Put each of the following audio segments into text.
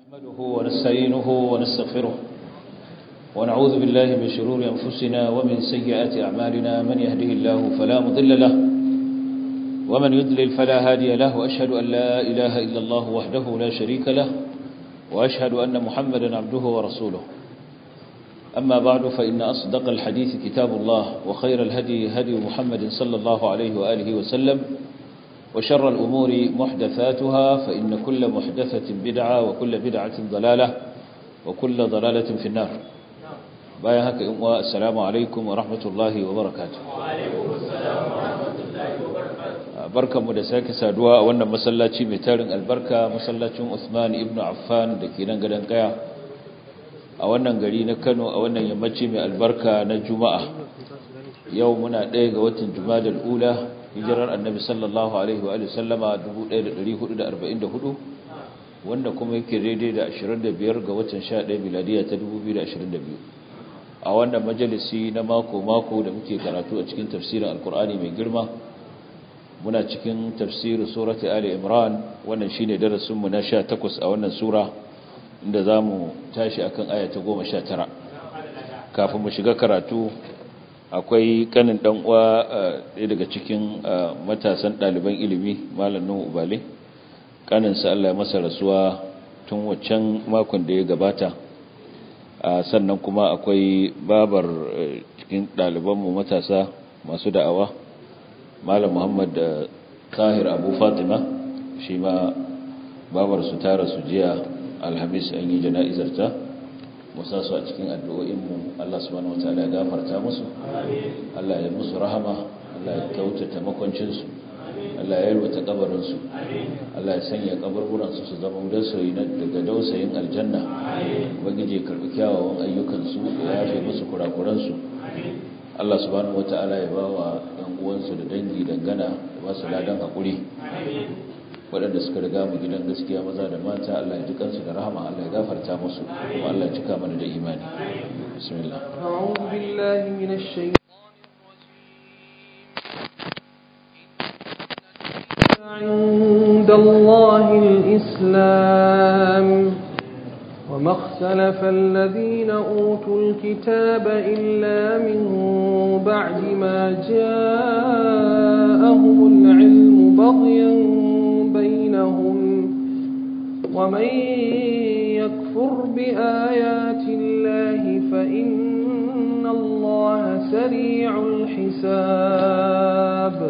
نحمده ونستعينه ونستغفره ونعوذ بالله من شرور أنفسنا ومن سيئات أعمالنا من يهده الله فلا مضل له ومن يضلل فلا هادي له وأشهد أن لا إله إلا الله وحده لا شريك له وأشهد أن محمدا عبده ورسوله أما بعد فإن أصدق الحديث كتاب الله وخير الهدي هدي محمد صلى الله عليه وآله وسلم وشر الأمور محدثاتها فإن كل محدثة بدعة وكل بدعة ضلالة وكل ضلالة في النار بايا هكا السلام عليكم ورحمة الله وبركاته وعليكم السلام ورحمة الله وبركاته barkan mu da sake saduwa a wannan masallaci mai tarin albarka masallacin Usman ibn Affan da ke nan gadan kaya a wannan gari na Kano a wannan yammaci mai albarka na Juma'a yau muna ɗaya ga watan Jumadal Ula hijirar Annabi sallallahu alaihi wa sallama 1444 wanda kuma yake daidai da 25 ga watan 11 miladiya ta 2022 a wannan majalisi na mako mako da muke karatu a cikin tafsirin Alkur'ani mai girma muna cikin tafsirin surati Ali Imran wannan shine darasin mu na 18 a wannan sura inda zamu tashi akan aya ta 19 kafin mu shiga karatu akwai kanin dan uwa ɗaya daga cikin matasan ɗaliban ilimi malam Nuhu Ubale kanin sa Allah ya masa rasuwa tun waccan makon da ya gabata sannan kuma akwai babar cikin ɗaliban mu matasa masu da'awa malam muhammad da tahir abu fatima shi ma babar su tara su jiya alhamis an yi jana'izarta musa su a cikin addu'o'inmu allah subhanahu wataala ya gafarta musu allah ya musu rahama allah ya kyautata makwancinsu allah ya yalwata kabarinsu allah ya sanya kaburburansu su zama dausayi daga dausayin aljanna ubangiji ya karbi kyawawan ayyukansu ya yafe musu kurakuransu Allah subhanahu wata'ala ya ba wa ɗan uwansu da dangi dangana da ba su ladan haƙuri waɗanda suka riga mu gidan gaskiya maza da mata Allah ya ji kansu da rahama Allah ya gafarta musu kuma Allah ya cika mana da imani bismillah أعوذ بالله من الشيطان عند الله الإسلام وما اختلف الذين أوتوا الكتاب إلا من بعد ما جاءهم العلم بغيا بينهم ومن يكفر بآيات الله فإن الله سريع الحساب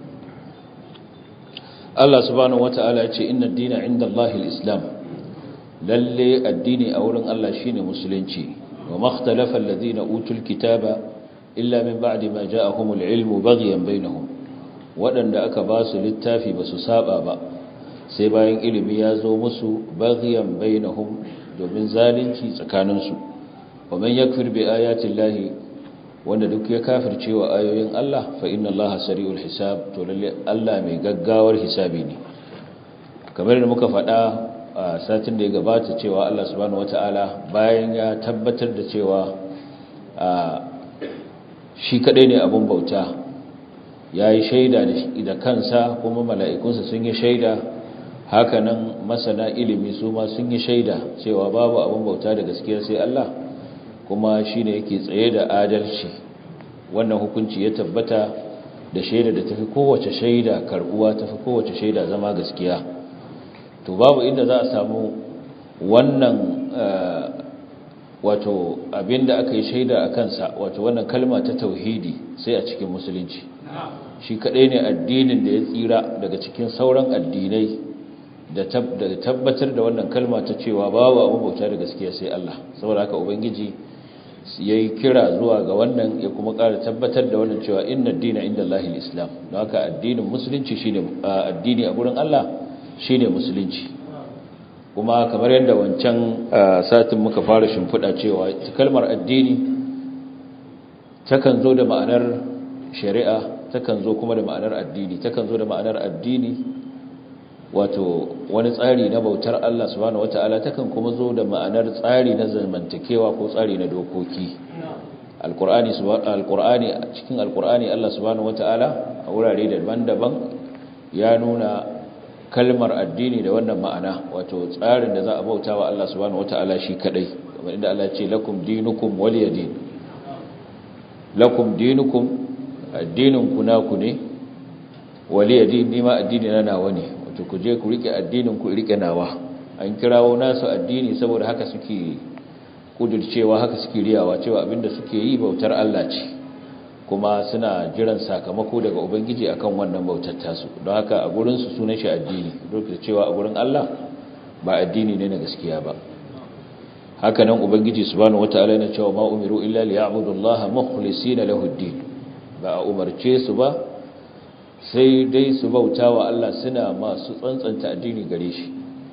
Allah subhanahu wata'ala ya ce inna ad-dina 'inda Allah al-islam lalle addini a wurin Allah shine musulunci wa makhtalafa alladhina utul kitaba illa min ba'di ma ja'ahumul ilmu baghyan bainahum wadanda aka ba su littafi ba su saba ba sai bayan ilimi ya zo musu baghyan bainahum domin zalunci tsakanin su wa man yakfir bi ayati llahi wanda duk ya kafirce wa ayoyin Allah fa inna Allaha sari'ul hisab to lalle Allah mai gaggawar hisabi ne kamar da muka faɗa a satin da ya gabata cewa Allah subhanahu wata'ala bayan ya tabbatar da cewa shi kadai ne abun bauta ya yi shaida da kansa kuma mala'ikunsa sun yi shaida hakanan masana ilimi su ma sun yi shaida cewa babu abun bauta da gaskiya sai Allah kuma shi ne yake tsaye da adalci wannan hukunci ya tabbata da shaida da tafi kowace shaida karbuwa tafi kowace shaida zama gaskiya to babu inda za a samu wannan wato abinda aka yi shaida a kansa wato wannan kalma ta tauhidi sai a cikin musulunci shi kadai ne addinin da ya tsira daga cikin sauran addinai da tabbatar da wannan kalma ta cewa babu abu bauta da gaskiya sai Allah saboda haka ubangiji ya yi kira zuwa ga wannan ya kuma ƙara tabbatar da wannan cewa inna dina inda Allah islam don haka addinin musulunci shine addini a gurin Allah shine musulunci kuma kamar yadda wancan satin muka fara shimfiɗa cewa kalmar addini takan zo da ma'anar shari'a takan zo kuma da ma'anar addini takan zo da ma'anar addini wato wani tsari na bautar Allah subhanahu wataala takan kuma zo da ma'anar tsari na zamantakewa ko tsari na dokoki alqur'ani alqur'ani cikin alqur'ani Allah subhanahu wataala a wurare daban-daban ya nuna kalmar addini da wannan ma'ana wato tsarin da za a bauta wa Allah subhanahu wata'ala shi kadai kamar inda Allah ce lakum dinukum waliyadin lakum dinukum addinin ku naku ne waliyadin ni ma addini na nawa ne wato ku je ku rike addinin ku rike nawa an kirawo nasu addini saboda haka suke kudurcewa haka suke riyawa cewa abinda suke yi bautar Allah ce kuma suna jiran sakamako daga ubangiji akan wannan bautar tasu don haka a gurin su sunan shi addini duk da cewa a gurin Allah ba addini ne na gaskiya ba haka nan ubangiji subhanahu wataala yana cewa ma umiru illa liya'budu Allah mukhlisina lahu ad-din ba a umarce su ba sai dai su bauta wa Allah suna masu tsantsanta addini gare shi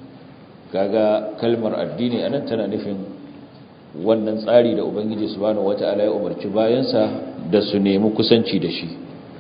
kaga kalmar addini anan tana nufin wannan tsari da ubangiji subhanahu wataala ya umarci bayansa da su nemi kusanci da shi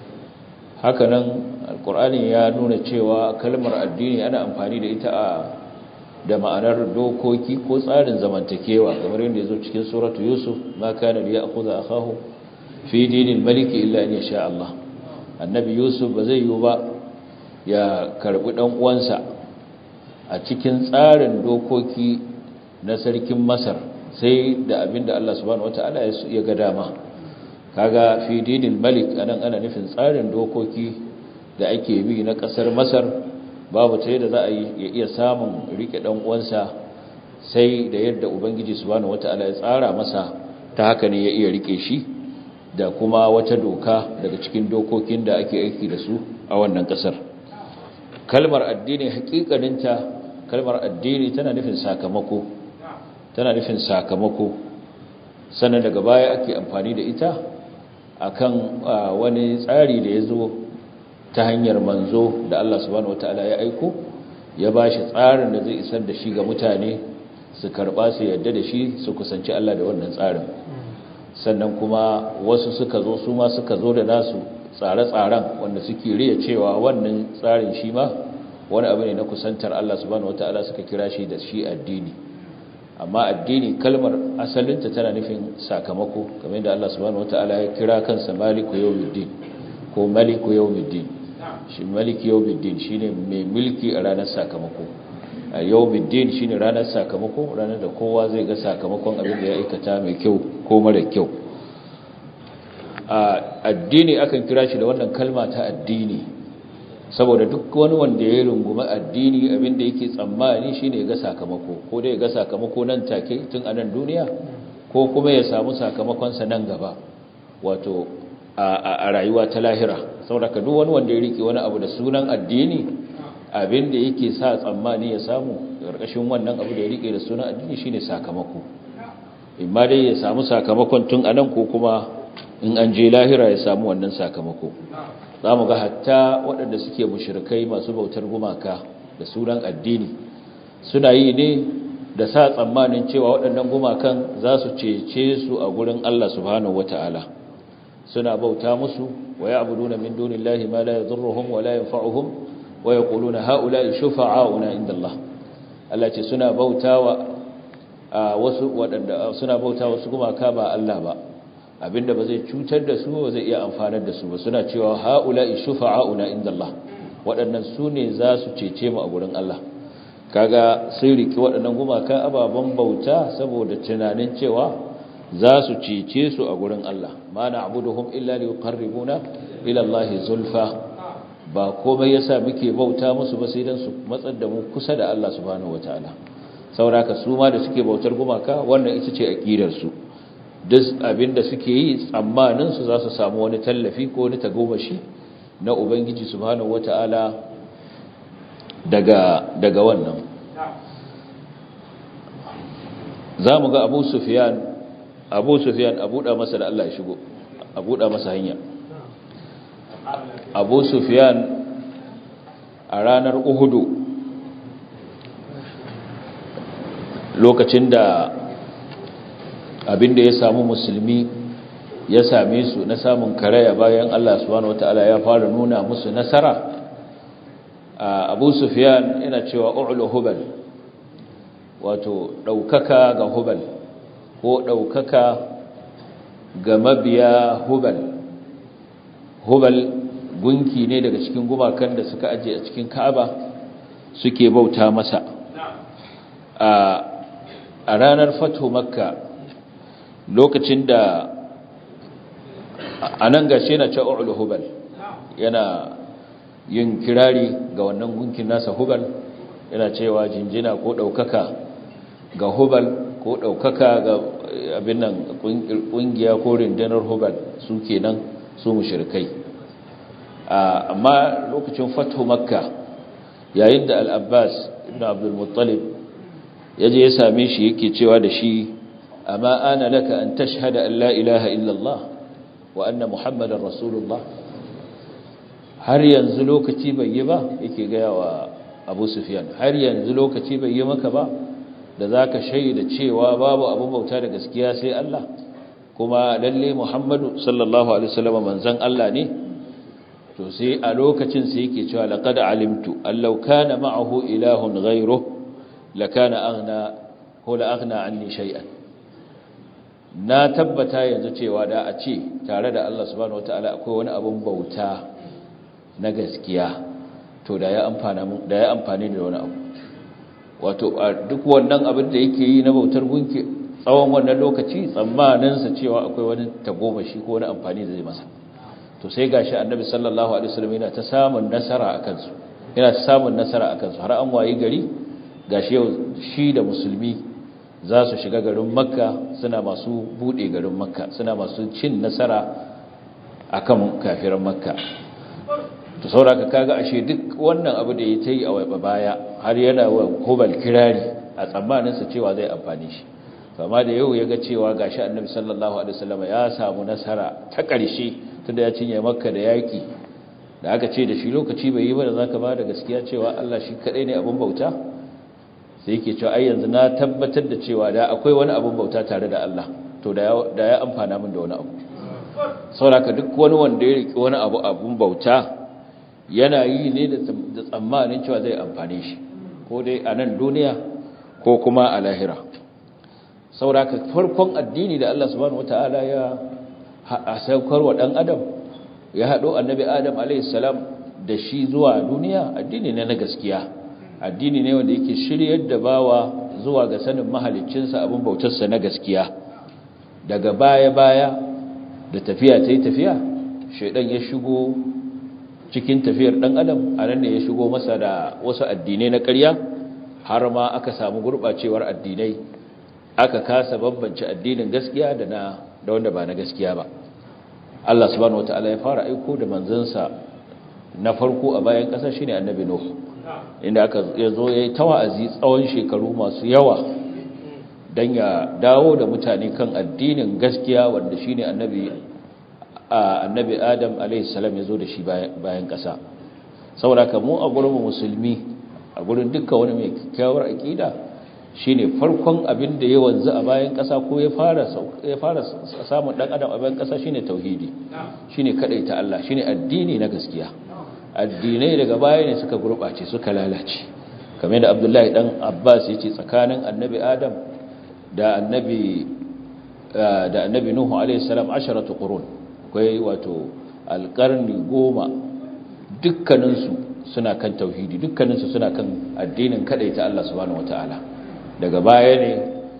hakanan alkur'ani ya nuna cewa kalmar addini ana amfani da ita a da ma'anar dokoki ko tsarin zamantakewa kamar yadda yazo cikin suratu yusuf ma kana li ya'khudha akahu fi dinil malik illa an yasha Allah annabi yusuf ba zai yi ba ya karbi dan uwansa a cikin tsarin dokoki na sarkin masar sai da abinda Allah subhanahu wataala ya ga dama kaga fi dinil malik anan ana nufin tsarin dokoki da ake bi na kasar masar babu ta yadda za a yi iya samun rike dan uwansa sai da yadda ubangiji subhanahu wataala ya tsara masa ta haka ne ya iya rike shi da kuma wata doka daga cikin dokokin da ake aiki da su a wannan kasar kalmar addini hakikaninta kalmar addini tana nufin sakamako tana nufin sakamako sannan daga baya ake amfani da ita akan wani tsari da ya zo ta hanyar manzo da Allah subhanahu wataala ya aiko ya bashi tsarin da zai isar da shi ga mutane su karba su yadda da shi su kusanci Allah da wannan tsarin sannan kuma wasu suka zo su ma suka zo da nasu tsare-tsaren wanda suke riya cewa wannan tsarin shi ma wani abu ne na kusantar Allah subhanahu wataala suka kira shi da shi addini amma addini kalmar asalinta tana nufin sakamako kamar yadda Allah subhanahu wataala ya kira kansa maliku yawmiddin ko maliku yawmiddin shi maliki yawmiddin shine mai mulki a ranar sakamako a yawmiddin shine ranar sakamako ranar da kowa zai ga sakamakon abin da ya aikata mai kyau ko mara kyau a addini akan kira shi da wannan kalma ta addini saboda duk wani wanda ya rungumi addini abinda yake tsammani shine ga sakamako ko dai ga sakamako nan take tun a nan duniya ko kuma ya samu sakamakon sa nan gaba wato a rayuwa ta lahira saboda duk wani wanda ya rike wani abu da sunan addini abinda yake sa tsammani ya samu karkashin wannan abu da ya rike da sunan addini shine sakamako imma dai ya samu sakamakon tun a nan ko kuma in an je lahira ya samu wannan sakamako za mu ga hatta waɗanda suke mushrikai masu bautar gumaka da sunan addini suna yi ne da sa tsammanin cewa waɗannan gumakan za su cece su a gurin Allah subhanahu wata'ala suna bauta musu wa ya'buduna min dunillahi ma la yadhurruhum wa la yanfa'uhum wa yaquluna ha'ula'i shufa'auna inda Allah Allah ce suna bautawa wasu waɗanda suna bautawa wasu gumaka ba Allah ba abinda ba zai cutar da su ba zai iya amfanar da su ba suna cewa haula'i shufa'auna indallah waɗannan su ne za su cece mu a gurin Allah kaga sun riki waɗannan gumaka ababen bauta saboda tunanin cewa za su cece su a gurin Allah ma na'buduhum illa liqarribuna ila Allah zulfa ba komai yasa muke bauta musu ba sai dan su matsar da mu kusa da Allah subhanahu wataala saboda su ma da suke bautar gumaka wannan ita ce aqidar su duk abinda suke yi tsammanin su za su samu wani tallafi ko wani tagomashi na ubangiji subhanahu wataala daga daga wannan zamu ga Abu Sufyan Abu Sufyan abu da masa da Allah ya shigo abu da masa hanya Abu Sufyan a ranar Uhudu lokacin da abinda ya samu musulmi ya same su na samun karaya bayan Allah subhanahu wataala ya fara nuna musu nasara Abu Sufyan yana cewa u'lu hubal wato daukaka ga hubal ko daukaka ga mabiya hubal hubal gunki ne daga cikin gumakan da suka aje a cikin Ka'aba suke bauta masa a ranar fatu makka lokacin da a nan gashi yana cewa hubal yana yin kirari ga wannan gunkin nasa hubal yana cewa jinjina ko ɗaukaka ga hubal ko ɗaukaka ga abin nan ƙungiya ko rindinar hubal su kenan su mushrikai amma lokacin fatu makka yayin da al-abbas ibn abdul muttalib yaje ya same shi yake cewa da shi amma ana laka an tashhada an la ilaha illa allah wa anna muhammadar rasulullah har yanzu lokaci bai yi ba yake gaya wa abu sufyan har yanzu lokaci bai yi maka ba da zaka shaida cewa babu abin bauta da gaskiya sai Allah kuma lalle muhammadu sallallahu alaihi wasallam manzon Allah ne to sai a lokacin sai yake cewa laqad alimtu allau kana ma'ahu ilahun ghayruhu lakana aghna ko la aghna anni shay'an na tabbata yanzu cewa da a ce tare da Allah subhanahu wataala akwai wani abun bauta na gaskiya to da ya amfana da ya amfane da wani abu wato duk wannan abin da yake yi na bautar gunki tsawon wannan lokaci tsammanin sa cewa akwai wani tagomashi ko wani amfani da zai masa to sai gashi annabi sallallahu alaihi wasallam yana ta samun nasara akan su yana ta samun nasara akan su har an wayi gari gashi yau shi da musulmi za su shiga garin makka suna masu bude garin makka suna masu cin nasara akan kafiran makka to sauraka kaga ashe duk wannan abu da ya ta yi a baya har yana wa hubal kirari a tsammaninsa cewa zai amfani shi kama da yau ya ga cewa gashi annabi sallallahu alaihi wasallam ya samu nasara ta ƙarshe tunda ya cinye makka da yaƙi da aka ce da shi lokaci bai yi ba da zaka ba da gaskiya cewa Allah shi kadai ne abin bauta sai yake cewa ai yanzu na tabbatar da cewa da akwai wani abin bauta tare da Allah to da ya amfana min da wani abu saboda duk wani wanda ya riki wani abu abin bauta yana yi ne da tsammanin cewa zai amfane shi ko dai a nan duniya ko kuma a lahira saboda farkon addini da Allah subhanahu wataala ya a saukar wa dan adam ya hado annabi adam alayhi salam da shi zuwa duniya addini ne na gaskiya addini ne wanda yake shiryar da bawa zuwa ga sanin mahaliccinsa abin bautarsa na gaskiya daga baya-baya da tafiya ta yi tafiya shaidan ya shigo cikin tafiyar ɗan adam a nan ne ya shigo masa da wasu addinai na ƙarya har ma aka samu gurɓacewar addinai aka kasa bambance addinin gaskiya da na da wanda ba na gaskiya ba Allah subhanahu wataala ya fara aiko da manzansa na farko a bayan ƙasa shine annabi Nuh inda aka yazo yayi tawa'azi tsawon shekaru masu yawa dan ya dawo da mutane kan addinin gaskiya wanda shine annabi annabi Adam alayhi salam yazo da shi bayan ƙasa saboda mu a gurin musulmi a gurin dukkan wani mai kyakkyawar aqida shine farkon abin da ya wanzu a bayan ƙasa ko ya fara ya fara samun dan adam a bayan ƙasa shine tauhidi shine kadaita Allah shine addini na gaskiya addinai daga baya ne suka gurbace suka lalace kamar da Abdullahi dan Abbas yace tsakanin annabi Adam da annabi da annabi Nuhu alaihi salam 10 qurun akwai wato alqarni goma dukkaninsu suna kan tauhidi dukkaninsu suna kan addinin kadaita Allah subhanahu wataala daga baya ne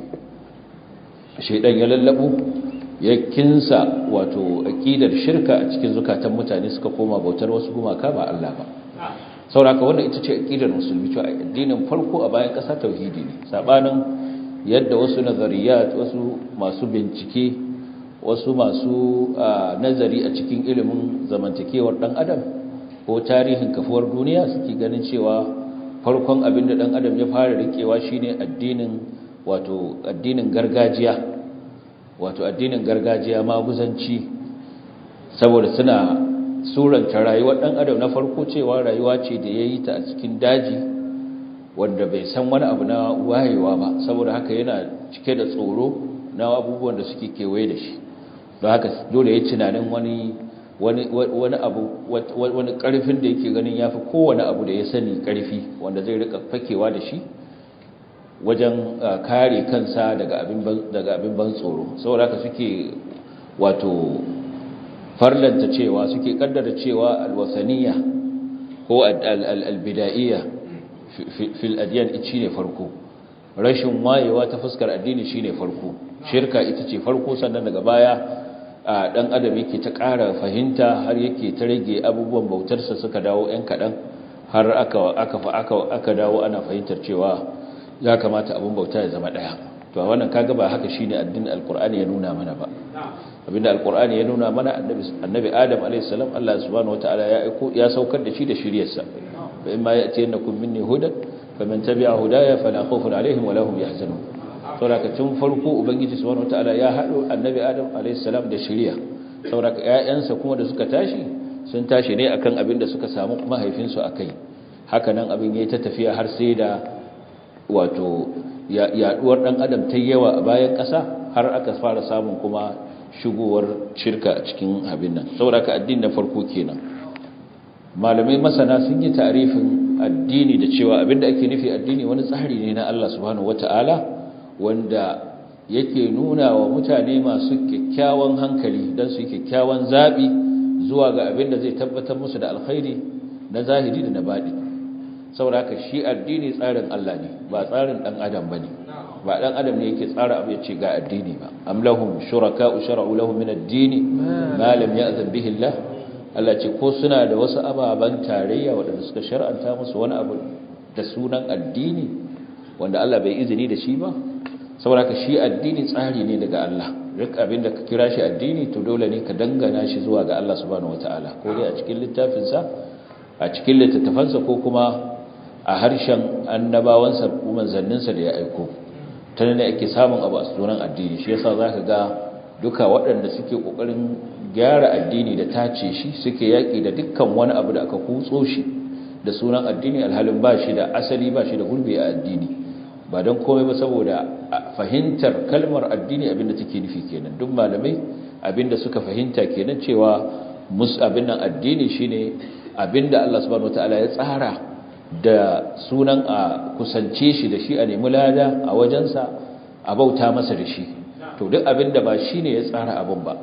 shaidan ya lallabu ya kinsa wato aqidar shirka a cikin zukatan mutane suka koma bautar wasu gumaka ba Allah ba sauraka wannan ita ce aqidar musulmi cewa addinin farko a bayan ƙasa tauhidi ne sabanin yadda wasu nazariyat wasu masu bincike wasu masu nazari a cikin ilimin zamantakewar dan adam ko tarihin kafuwar duniya suke ganin cewa farkon abin da ɗan adam ya fara rikewa shine addinin wato addinin gargajiya wato addinin gargajiya maguzanci saboda suna suranta rayuwar ɗan adam na farko cewa rayuwa ce da ya yi ta a cikin daji wanda bai san wani abu na wayewa ba saboda haka yana cike da tsoro na abubuwan da suke kewaye da shi don haka dole ya tunanin wani wani abu wani karfin da yake ganin yafi kowane abu da ya sani karfi wanda zai rika fakewa da shi wajen kare kansa daga abin daga abin ban tsoro saboda haka suke wato farlanta cewa suke kaddara cewa alwasaniya ko albidaiya fil adyan shine farko rashin wayewa ta fuskar addini shine farko shirka ita ce farko sannan daga baya dan adam yake ta ƙara fahimta har yake ta rage abubuwan bautarsa suka dawo ɗan kaɗan har aka aka aka aka dawo ana fahimtar cewa ya kamata abun bauta ya zama ɗaya to wannan kaga ba haka shine addinin alqur'ani ya nuna mana ba abinda alqur'ani ya nuna mana annabi annabi adam alayhi salam Allah subhanahu wataala ya aiko ya saukar da shi da shiriyarsa fa imma ya'tiyannakum minni hudan faman tabi'a hudaya fala khawfun alaihim wala hum yahzanun saboda tun farko ubangiji subhanahu wataala ya hado annabi adam alayhi salam da shiriya saboda ƴaƴansa kuma da suka tashi sun tashi ne akan abin da suka samu mahaifinsu akai haka nan abin yayi ta tafiya har sai da wato yaduwar dan adam ta yawa a bayan ƙasa har aka fara samun kuma shigowar shirka a cikin abin nan saboda ka addini na farko kenan malamai masana sun yi tarifin addini da cewa abinda ake nufi addini wani tsari ne na Allah subhanahu wataala wanda yake nuna wa mutane masu kyakkyawan hankali don su yi kyakkyawan zaɓi zuwa ga abin da zai tabbatar musu da alkhairi na zahiri da na baɗi saboda haka shi addini tsarin Allah ne ba tsarin ɗan adam ba ne ba ɗan adam ne yake tsara abu ya ce ga addini ba am lahum shuraka shara'u lahum min ad-dini ma lam ya'zan bihi Allah Allah ce ko suna da wasu ababan tarayya waɗanda suka shar'anta musu wani abu da sunan addini wanda Allah bai izini da shi ba saboda ka shi addini tsari ne daga Allah duk abin da ka kira shi addini to dole ne ka dangana shi zuwa ga Allah subhanahu wataala ko dai a cikin littafinsa a cikin littattafansa ko kuma a harshen annabawansa ko manzanninsa da ya aiko ta ne ake samun abu a sunan addini shi yasa zaka ga duka waɗanda suke kokarin gyara addini da tace shi suke yaki da dukkan wani abu da aka kutso shi da sunan addini alhalin ba shi da asali ba shi da gurbi a addini ba don komai ba saboda fahimtar kalmar addini abinda take nufi kenan duk malamai abinda suka fahimta kenan cewa mus abin nan addini shine abinda Allah subhanahu wataala ya tsara da sunan a kusance shi da shi a nemi lada a wajensa a bauta masa da shi to duk abinda ba shine ya tsara abin ba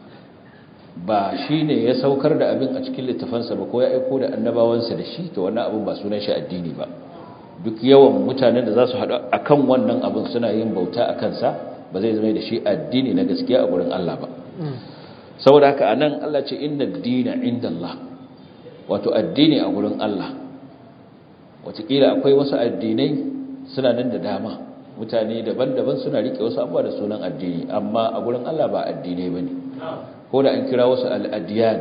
ba shine ya saukar da abin a cikin littafansa ba ko ya aiko da annabawansa da shi to wannan abin ba sunan shi addini ba duk yawan mutanen da za su haɗu a kan wannan abin suna yin bauta a kansa ba zai zama da shi addini na gaskiya a gurin Allah ba saboda haka a nan Allah ce inda dina inda Allah wato addini a gurin Allah watakila akwai wasu addinai suna nan da dama mutane daban-daban suna rike wasu abuwa da sunan addini amma a gurin Allah ba addinai ba ne ko da an kira wasu al'adiyan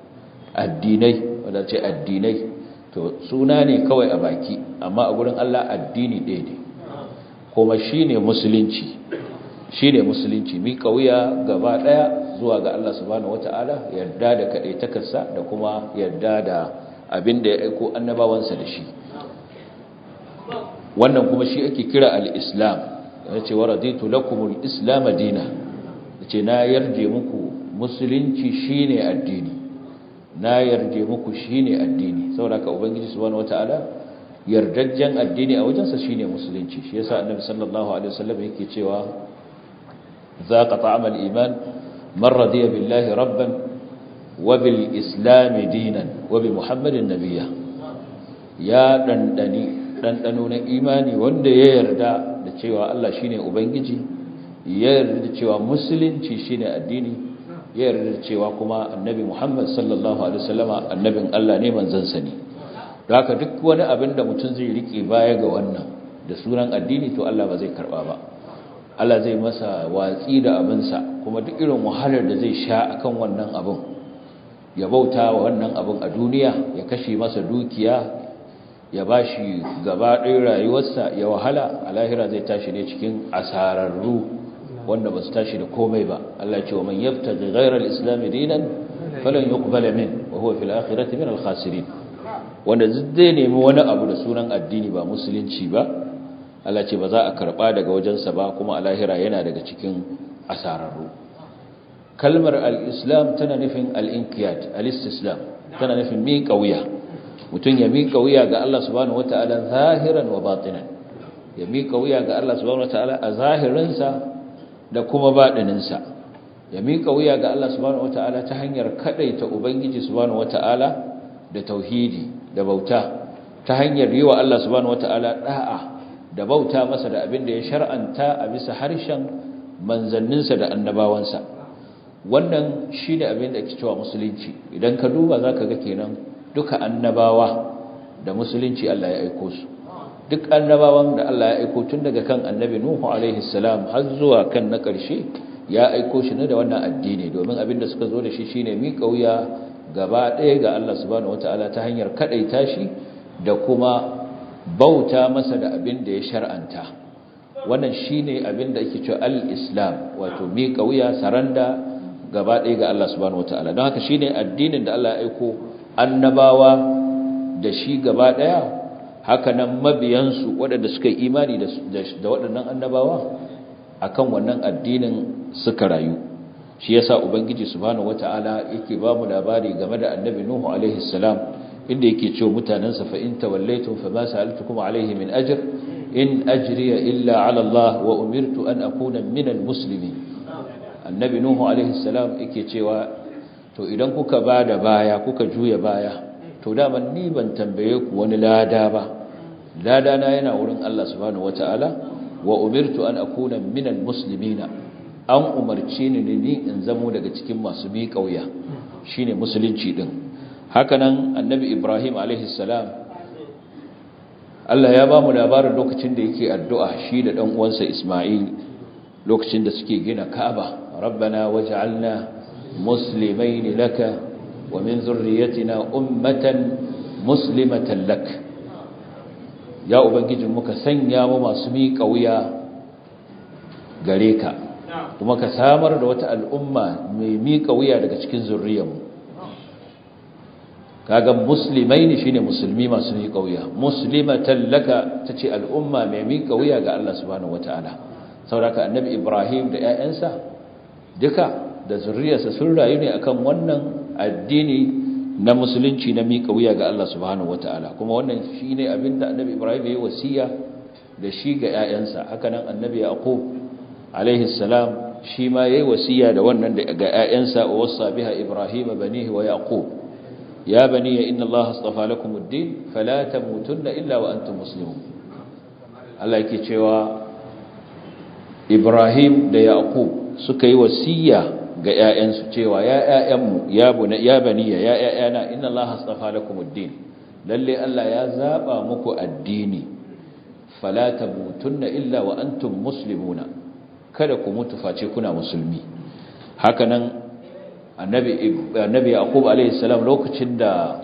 addinai wadda ce addinai to suna ne kawai a baki amma a gurin Allah addini ɗaya ne kuma shi ne musulunci shi ne musulunci mi kauya gaba ɗaya zuwa ga Allah subhanahu wata'ala yarda da kaɗaitakarsa da kuma yarda da abin da ya aiko annabawansa da shi wannan kuma shi ake kira al-islam ya ce wa raditu lakumul islam dina ya ce na yarje muku musulunci shine addini na yarje muku shine addini saboda ka ubangiji subhanahu wataala yardajjen addini a wajensa shine musulunci shi yasa annabi sallallahu alaihi wasallam yake cewa zaqa ta'amal iman man radiya billahi rabban wa bil islam dinan wa bi muhammadin nabiyya ya dandani dandano na imani wanda ya yarda da cewa Allah shine ubangiji ya yarda da cewa musulunci shine addini ya yarda cewa kuma annabi Muhammad sallallahu alaihi wasallama annabin Allah ne manzansa ne haka duk wani abin da mutum zai rike baya ga wannan da sunan addini to Allah ba zai karba ba Allah zai masa watsi da abinsa kuma duk irin wahalar da zai sha akan wannan abin ya bauta wa wannan abin a duniya ya kashe masa dukiya ya bashi gaba ɗaya rayuwarsa ya wahala a lahira zai tashi ne cikin asararru wanda ba su tashi da komai ba Allah ce wa man yabtaji ghayra al-islam dinan falan yuqbala min wa huwa fil akhirati min al-khasirin wanda zai nemi wani abu da sunan addini ba musulunci ba Allah ce ba za a karba daga wajensa ba kuma a lahira yana daga cikin asararru kalmar al-islam tana nufin al-inqiyad al-istislam tana nufin miƙa wuya mutum ya miƙa wuya ga Allah subhanahu wataala zahiran wa batinan ya miƙa wuya ga Allah subhanahu wataala a zahirinsa da kuma baɗininsa ya miƙa wuya ga Allah subhanahu wata'ala ta hanyar kaɗaita Ubangiji subhanahu wata'ala da tauhidi da bauta ta hanyar yi wa Allah subhanahu wata'ala da'a da bauta masa da abin da ya shar'anta a bisa harshen manzanninsa da annabawansa wannan shi ne abin da ake cewa musulunci idan ka duba za ka ga kenan duka annabawa da musulunci Allah ya aiko su duk annabawan da Allah ya aiko tun daga kan annabi Nuhu alaihi salam har zuwa kan na ƙarshe ya aiko shi ne da wannan addini domin abin da suka zo da shi shine miƙa wuya gaba ɗaya ga Allah subhanahu wataala ta hanyar kaɗaita shi da kuma bauta masa da abin da ya shar'anta wannan shine abin da ake cewa al-islam wato miƙa wuya saranda gaba ɗaya ga Allah subhanahu wataala don haka shine addinin da Allah ya aiko annabawa da shi gaba ɗaya haka nan mabiyansu waɗanda suka yi imani da waɗannan annabawa akan wannan addinin suka rayu shi yasa ubangiji subhanahu wataala yake ba mu labari game da annabi nuhu alaihi salam inda yake cewa mutanansa fa in tawallaytum fa ma sa'altukum alaihi min ajr in ajriya illa ala Allah wa umirtu an akuna min almuslimin annabi nuhu alaihi salam yake cewa to idan kuka bada baya kuka juya baya to dama ni ban tambaye ku wani lada ba lada na yana wurin Allah subhanahu wataala wa umirtu an akuna min almuslimina an umarce ni ni in zamo daga cikin masu miƙa wuya shine musulunci din hakanan annabi ibrahim alaihi salam Allah ya ba mu labarin lokacin da yake addu'a shi da dan uwansa isma'il lokacin da suke gina ka'aba rabbana waj'alna muslimain laka wa min zurriyyatina ummatan muslimatan lak ya ubangijin muka sanya mu masu miƙa wuya gare ka kuma ka samar da wata al'umma mai miƙa wuya daga cikin zurriyarmu kaga musulmai ne shine musulmi masu miƙa wuya muslimatan laka tace al'umma mai miƙa wuya ga Allah subhanahu wataala saboda annabi Ibrahim da ƴaƴansa duka da zurriyarsa sun rayu ne akan wannan addini na musulunci na miƙa wuya ga Allah subhanahu wataala kuma wannan shine abinda annabi Ibrahim ya yi wasiya da shi ga ƴaƴansa haka nan annabi Yaqub alaihi salam shi ma yayi wasiya da wannan da ga ƴaƴansa wa wasa biha ibrahima banihi wa yaqub ya bani inna allaha astafa lakum ad-din fala tamutunna illa wa antum muslimun Allah yake cewa ibrahim da yaqub suka yi wasiya ga ƴaƴansu cewa ya ƴaƴanmu ya bani ya bani ya ƴaƴana inna allaha astafa lakum ad-din lalle Allah ya zaba muku addini fala tamutunna illa wa antum muslimuna kada ku mutu face kuna musulmi hakanan annabi annabi yaqub alayhi salam lokacin da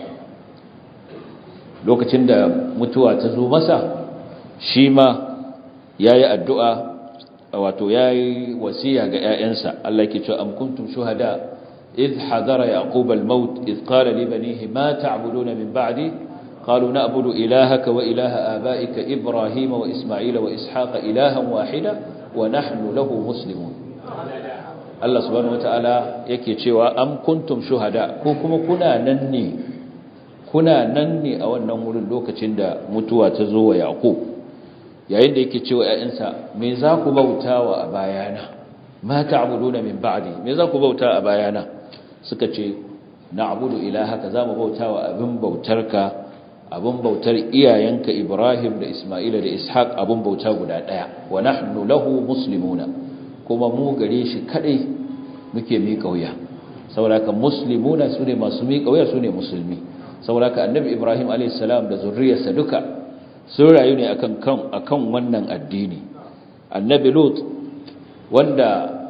lokacin da mutuwa ta zo masa shi ma yayi addu'a wato yayi wasiya ga ƴaƴansa Allah yake cewa am kuntum shuhada idh hadara yaqub al-maut idh qala li banihi ma ta'buduna min ba'di قالوا نعبد إلهك وإله آبائك إبراهيم وإسماعيل وإسحاق إلها واحدا ونحن له مسلمون Allah subhanahu wataala yake cewa am kuntum shuhada ko kuma kuna nan ne kuna nan ne a wannan wurin lokacin da mutuwa ta zo wa Yaqub yayin da yake cewa ƴaƴansa me za ku bautawa a bayana ma ta'buduna min ba'di me za ku bauta a bayana suka ce na'budu ilahaka za mu bautawa abin bautarka abin bautar iyayenka Ibrahim da Isma'ila da Ishaq abin bauta guda daya wa nahnu lahu muslimuna kuma mu gare shi kadai muke miƙa wuya saboda muslimuna sune masu miƙa wuya sune musulmi saboda annabi Ibrahim alayhis salam da zurriyarsa duka sun rayu ne akan kan akan wannan addini annabi Lut wanda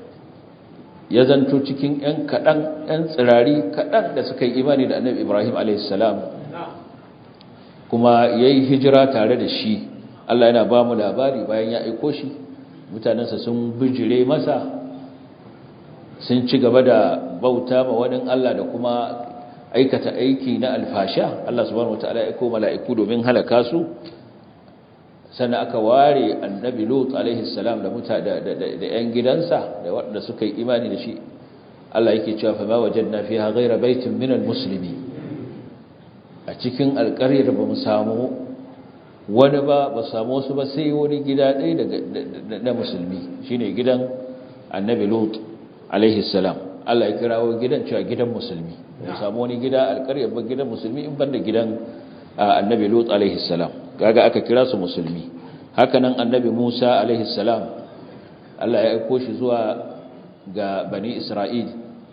ya zanto cikin ƴan kadan ƴan tsirari kadan da suka yi imani da annabi Ibrahim alayhis salam kuma yayi hijira tare da shi Allah yana ba mu labari bayan ya aiko shi mutanensa sun bijire masa sun ci gaba da bauta ma wani Allah da kuma aikata aiki na alfasha Allah subhanahu wataala ya aiko mala'iku domin halaka su sannan aka ware annabi Lut alaihi salam da muta da da yan gidansa da wanda suka yi imani da shi Allah yake cewa fa ma wajadna fiha ghayra baitin minal muslimin a cikin alƙaryar ba mu samu wani ba ba samu wasu ba sai wani gida ɗaya na musulmi shine gidan annabi lut alaihi salam Allah ya kirawo gidan cewa gidan musulmi ba samu wani gida alƙaryar ba gidan musulmi in banda gidan annabi lut alaihi salam kaga aka kira su musulmi hakanan annabi Musa alaihi salam Allah ya aiko shi zuwa ga bani Isra'il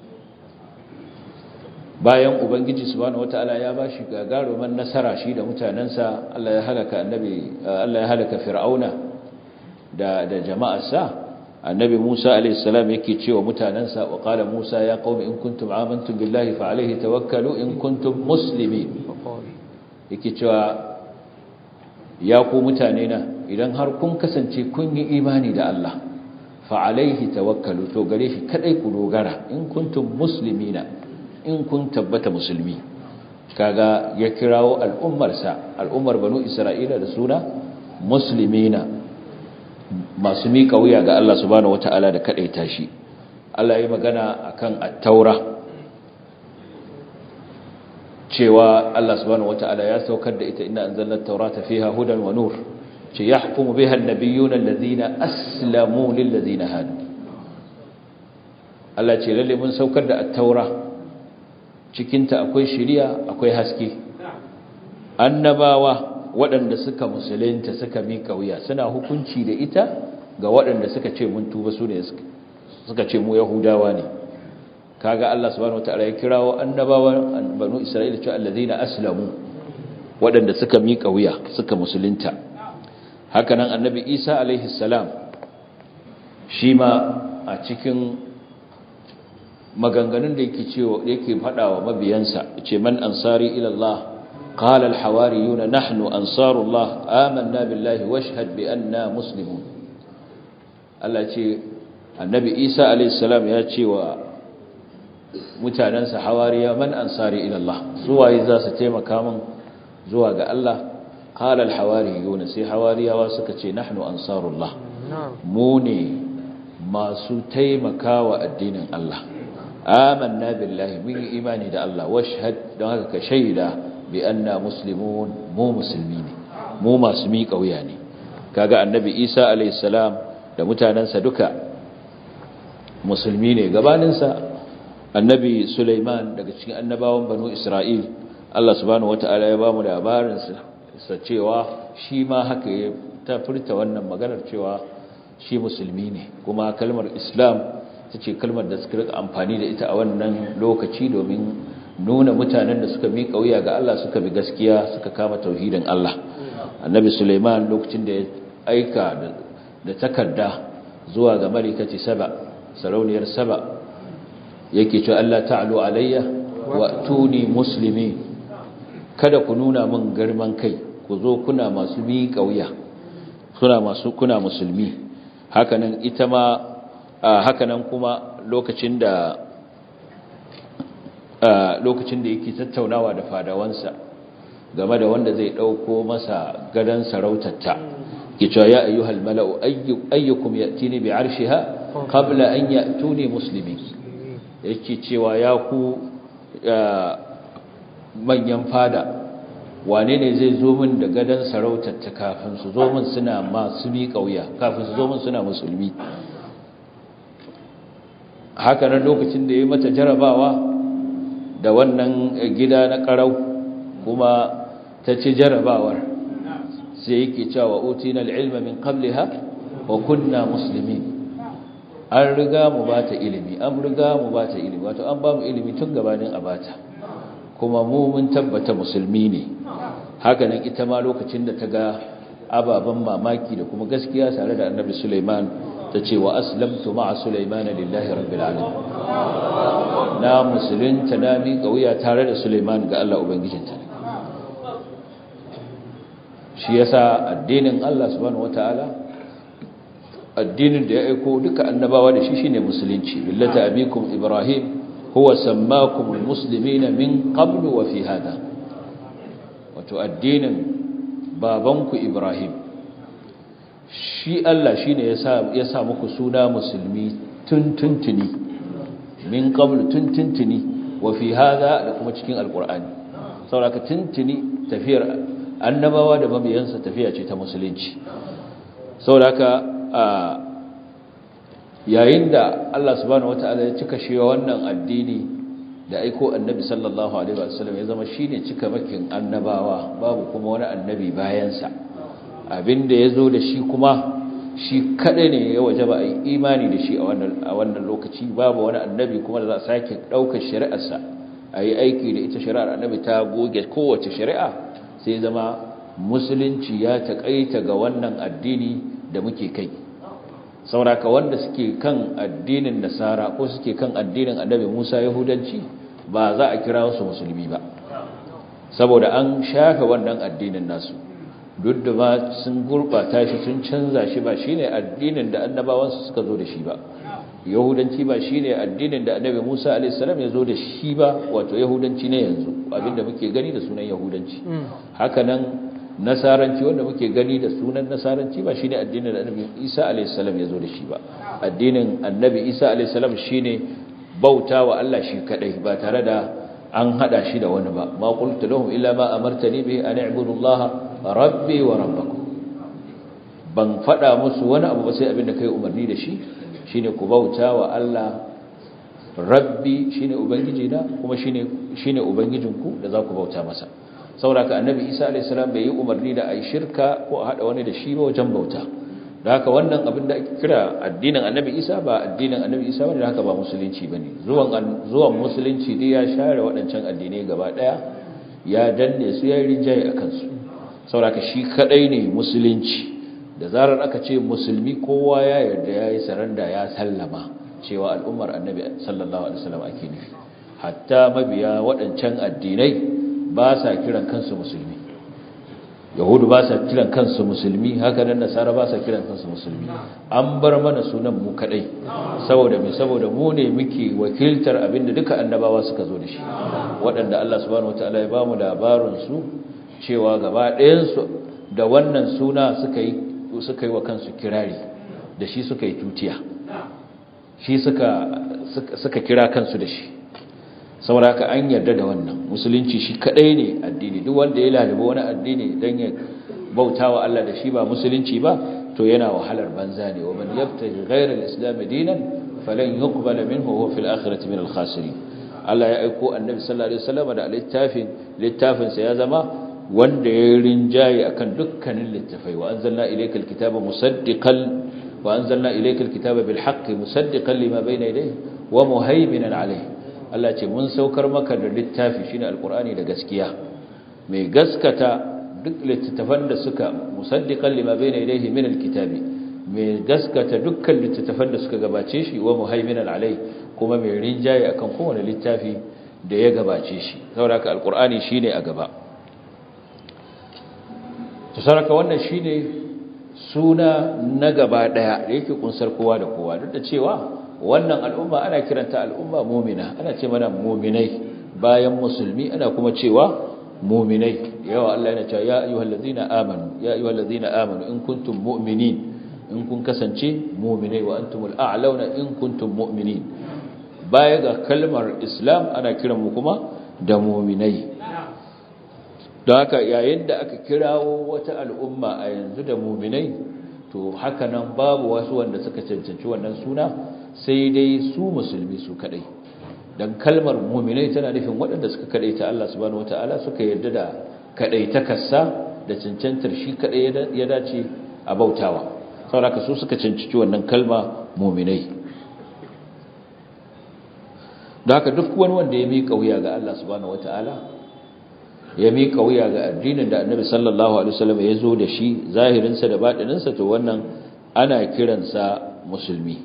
bayan ubangiji subhanahu wataala ya bashi gagaruman nasara shi da mutanansa Allah ya halaka annabi Allah ya halaka fir'auna da da jama'arsa annabi Musa alayhi salam yake cewa mutanansa wa qala Musa ya qaumi in kuntum amantum billahi fa alayhi tawakkalu in kuntum muslimin yake cewa ya ku mutane na idan har kun kasance kun yi imani da Allah fa alayhi tawakkalu to gare shi kadai ku dogara in kuntum muslimina in kun tabbata musulmi kaga ya kirawo al'ummarsa al'ummar banu isra'ila da suna muslimina masu miƙa wuya ga Allah subhanahu wata'ala da kadaita shi Allah ya magana akan at-taura cewa Allah subhanahu wata'ala ya saukar da ita inna anzalna at-taurata fiha hudan wa nur ce yahkumu biha an-nabiyyuna alladhina aslamu lil ladina hadu Allah ce lalle mun saukar da at-taura cikinta akwai shiriya akwai haske annabawa waɗanda suka musulunta suka miƙa wuya suna hukunci da ita ga waɗanda suka ce mun tuba su ne suka ce mu yahudawa ne kaga Allah subhanahu wataala ya kirawo annabawa banu isra'ila cewa allazina aslamu waɗanda suka miƙa wuya suka musulunta haka nan annabi Isa alaihi salam shi ma a cikin maganganun da yake cewa yake fadawa mabiyansa ce man ansari ila Allah qala al hawariyuna nahnu ansarullah amanna billahi washhad bi anna muslimun Allah ce annabi Isa alayhi salam ya ce wa mutanansa hawariya man ansari ila Allah su waye za su taimaka min zuwa ga Allah qala al hawariyuna sai hawariyawa suka ce nahnu ansarullah mu ne masu taimakawa addinin Allah amanna billahi mun yi imani da Allah washhad don haka ka shaida bi anna muslimun mu musulmi ne mu masu miƙa wuya ne kaga annabi Isa alayhi salam da mutanansa duka musulmi ne gabaninsa annabi Sulaiman daga cikin annabawan banu Isra'il Allah subhanahu wataala ya bamu labarin sa cewa shi ma haka ya ta furta wannan maganar cewa shi musulmi ne kuma kalmar Islam ta ce kalmar da suka rika amfani da ita a wannan lokaci domin nuna mutanen da suka miƙa wuya ga Allah suka bi gaskiya suka kama tauhidin Allah annabi Sulaiman lokacin da ya aika da takarda zuwa ga malikati saba sarauniyar saba yake cewa Allah ta'alu alayya wa tuni muslimi kada ku nuna min girman kai ku zo kuna masu miƙa wuya kuna masu kuna musulmi hakanan ita ma hakanan kuma lokacin da lokacin da yake tattaunawa da fadawansa game da wanda zai dauko masa gadan sarautarta ke cewa ya ayyuhal mala'u ayyukum ya'tini bi arshiha qabla an ya'tuni muslimin yake cewa ya ku manyan fada wane ne zai zo min da gadan sarautarta kafin su zo min suna masu mi kauya kafin su zo min suna musulmi haka nan lokacin da ya mata jarabawa da wannan gida na karau kuma ta ci jarabawar sai yake cewa utina al-ilma min qabliha wa kunna muslimin an riga mu bata ilimi an riga mu bata ilimi wato an ba mu ilimi tun gabanin abata kuma mu mun tabbata musulmi ne haka nan ita ma lokacin da ta ga ababen mamaki da kuma gaskiya tare da annabi Sulaiman ta ce wa aslamtu ma'a Sulaiman lillahi rabbil alamin na musulunta na miƙa wuya tare da Sulaiman ga Allah ubangijinta shi yasa addinin Allah subhanahu wataala addinin da ya aiko duka annabawa da shi shine musulunci billata abikum ibrahim huwa sammakum almuslimina min qablu wa fi hada wato addinin babanku ibrahim shi Allah shine yasa ya sa muku suna musulmi tun tuntuni min qablu tun tuntuni wa fi hada da kuma cikin alqur'ani saboda tuntuni tafiyar annabawa da mabiyansa tafiya ce ta musulunci saboda yayin da Allah subhanahu wataala ya cika shi wannan addini da aiko annabi sallallahu alaihi wasallam ya zama shine cika makin annabawa babu kuma wani annabi bayansa abinda yazo da shi kuma shi kadai ne ya wajaba a yi imani da shi a wannan a wannan lokaci babu wani annabi kuma da za a sake daukar shari'arsa a yi aiki da ita shari'ar annabi ta goge kowace shari'a sai zama musulunci ya taƙaita ga wannan addini da muke kai sauraka wanda suke kan addinin nasara ko suke kan addinin annabi musa yahudanci ba za a kira su musulmi ba saboda an shafe wannan addinin nasu duk da ba sun gurɓata shi sun canza shi ba shine addinin da annabawansu suka zo da shi ba yahudanci ba shine addinin da annabi Musa alaihi salam ya zo da shi ba wato yahudanci ne yanzu abinda muke gani da sunan yahudanci haka nan nasaranci wanda muke gani da sunan nasaranci ba shine addinin da annabi Isa alaihi salam ya zo da shi ba addinin annabi Isa alaihi salam shine bautawa Allah shi kadai ba tare da an hada shi da wani ba ma qultu lahum illa ma amartani bihi an i'budu Allah rabbi wa rabbakum ban fada musu wani abu ba sai abinda kai umarni da shi shine ku bauta wa Allah rabbi shine ubangiji na kuma shine shine ubangijinku da za ku bauta masa saboda annabi Isa alayhi salam bai yi umarni da ai shirka ko a hada wani da shi ba wajen bauta da haka wannan abin da ake kira addinin annabi Isa ba addinin annabi Isa bane da haka ba musulunci bane zuwan zuwan musulunci dai ya share waɗancan addinai gaba daya ya danne su ya rinjaye akan su saboda shi kadai ne musulunci da zarar aka ce musulmi kowa ya yarda ya yi saranda ya sallama cewa al'ummar annabi sallallahu alaihi wasallam ake nufi hatta mabiya waɗancan addinai ba sa kiran kansu musulmi yahudu ba sa kiran kansu musulmi haka nan nasara ba sa kiran kansu musulmi an bar mana sunan mu kadai saboda me saboda mu ne muke wakiltar abinda duka annabawa suka zo da shi waɗanda Allah subhanahu wataala ya ba mu labarin su cewa gaba ɗayan su da wannan suna suka yi suka yi wa kansu kirari da shi suka yi tutiya shi suka kira kansu da shi saboda haka an yarda da wannan musulunci shi kadai ne addini duk wanda ya lalaba wani addini dan ya bautawa Allah da shi ba musulunci ba to yana wahalar banza ne wa man yabtaji ghayra al-islam dinan falan yuqbala minhu huwa fil akhirati min al-khasirin Allah ya aiko annabi sallallahu alaihi wasallam da littafin littafin sa ya zama wanda ya rinjaye akan dukkanin littafai wa anzalna ilaykal kitaba musaddiqan wa anzalna ilaykal kitaba bil haqqi musaddiqan lima bayna yadayhi wa muhaiminan alayhi Allah ce mun saukar maka da littafi shine alqur'ani da gaskiya mai gaskata duk littafan da suka musaddiqan lima bayna yadayhi min alkitabi mai gaskata dukkan littafan da suka gabace shi wa muhaiminan alayhi kuma mai rinjaye akan kowane littafi da ya gabace shi saboda haka alqur'ani shine a gaba to saraka wannan shine suna na gaba daya da yake kunsar kowa da kowa duk da cewa wannan al'umma ana kiranta al'umma mu'mina ana ce mana mu'minai bayan musulmi ana kuma cewa mu'minai yawa Allah yana cewa ya ayyuhallazina amanu ya ayyuhallazina amanu in kuntum mu'minin in kun kasance mu'minai wa antumul a'launa in kuntum mu'minin baya ga kalmar islam ana kiran mu kuma da mu'minai don haka yayin da aka kirawo wata al'umma a yanzu da muminai to haka nan babu wasu wanda suka cancanci wannan suna sai dai su musulmi su kadai don kalmar muminai tana nufin waɗanda suka kadai ta Allah subhanahu wataala suka yarda da kadai ta kassa da cancantar shi kadai ya dace a bautawa saboda su suka cancanci wannan kalma muminai don haka duk wani wanda ya miƙa wuya ga Allah subhanahu wataala ya miƙa wuya ga addinin da annabi sallallahu alaihi wasallam ya zo da shi zahirinsa da baɗininsa to wannan ana kiransa musulmi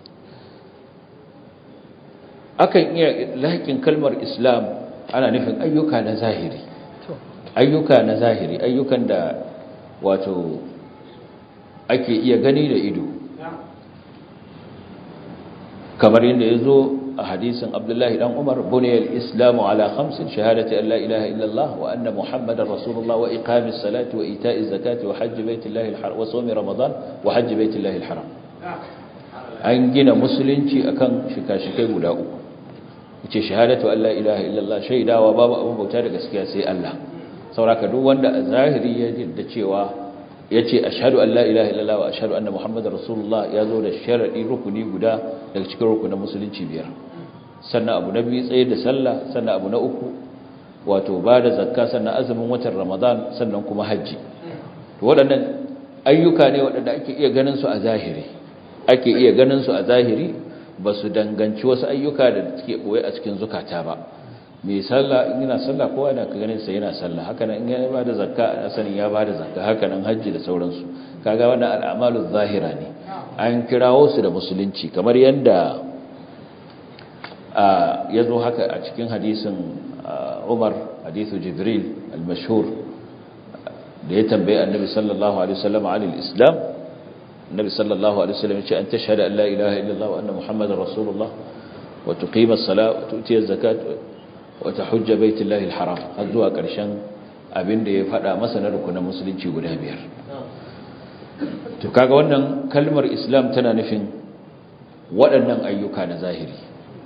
akan iya laƙin kalmar islam ana nufin ayyuka na zahiri ayyuka na zahiri ayyukan da wato ake iya gani da ido kamar yadda ya zo a hadisin abdullahi dan umar buniyar islamu ala khamsin shahadati an la ilaha illallah wa anna muhammadar rasulullah wa iqamis salati wa ita'iz zakati wa hajji baitillahi alharam wa sawmi ramadan wa hajji baitillahi alharam an gina musulunci akan shika-shikai guda uku yace shahadatu an la ilaha illallah shaidawa babu abin bauta da gaskiya sai Allah sauraka duk wanda a zahiri ya da cewa yace ashhadu an la ilaha illallah wa ashhadu anna muhammadar rasulullah ya zo da sharadi rukuni guda daga cikin rukunin musulunci biyar sannan abu na biyu tsaye da sallah sannan abu na uku wato ba da zakka sannan azumin watan ramadan sannan kuma hajji to waɗannan ayyuka ne waɗanda ake iya ganin su a zahiri ake iya ganin su a zahiri ba su danganci wasu ayyuka da suke ɓoye a cikin zukata ba mai sallah in yana sallah kowa yana ka ganin sa yana sallah haka nan in ya ba da zakka a sanin ya ba da zakka haka nan hajji da sauransu kaga wannan al'amalu zahira ne an kirawo su da musulunci kamar yadda ya zo haka a cikin hadisin Umar hadithu Jibril al-mashhur da ya tambaye annabi sallallahu alaihi wasallam an al-islam annabi sallallahu alaihi wasallam ya ce an tashhadu an la ilaha illallah wa anna muhammadar rasulullah wa tuqima as-salat wa tu'ti az-zakat wa tahujja baitallahi al-haram har zuwa karshen abin da ya faɗa masa na rukunin musulunci guda biyar to kaga wannan kalmar islam tana nufin waɗannan ayyuka na zahiri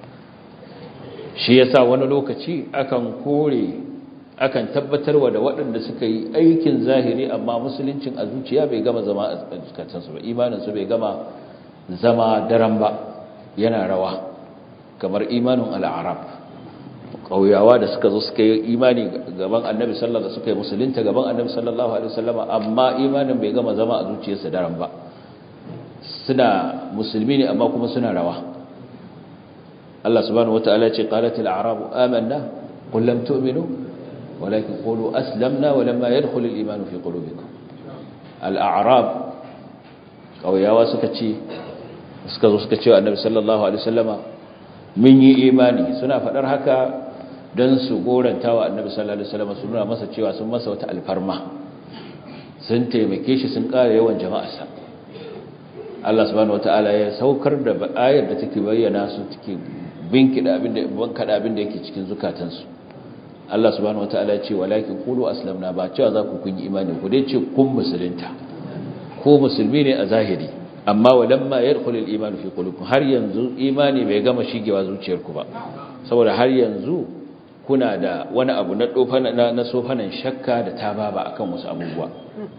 shi yasa wani lokaci akan kore akan tabbatarwa da waɗanda suka yi aikin zahiri amma musuluncin a zuciya bai gama zama a zukatansu ba imaninsu bai gama zama daren ba yana rawa kamar imanin al'arab ƙauyawa da suka zo suka yi imani gaban annabi sallallahu suka yi musulunta gaban annabi sallallahu alaihi wasallama amma imanin bai gama zama a zuciyarsa daren ba suna musulmi ne amma kuma suna rawa Allah subhanahu wataala ce qalatil a'rabu amanna qul lam tu'minu walakin qulu aslamna wa lamma yadkhul al-iman fi qulubikum al-a'rab kauyawa suka ce suka zo suka ce annabi sallallahu alaihi wasallama mun yi imani suna fadar haka dan su goranta wa annabi sallallahu alaihi wasallama su nuna masa cewa sun masa wata alfarma sun taimake shi sun ƙara yawan jama'arsa Allah subhanahu wata'ala ya saukar da ayar da take bayyana su take binkida abinda bankada abinda yake cikin zukatansu Allah subhanahu wata'ala ya ce walakin qulu aslamna ba cewa za ku kun yi imani ku dai ce kun musulunta ko musulmi ne a zahiri amma walamma yadkhulul iman fi qulubikum har yanzu imani bai gama shigewa zuciyarku ba saboda har yanzu kuna da wani abu na dofana na sofanan shakka da tababa akan wasu abubuwa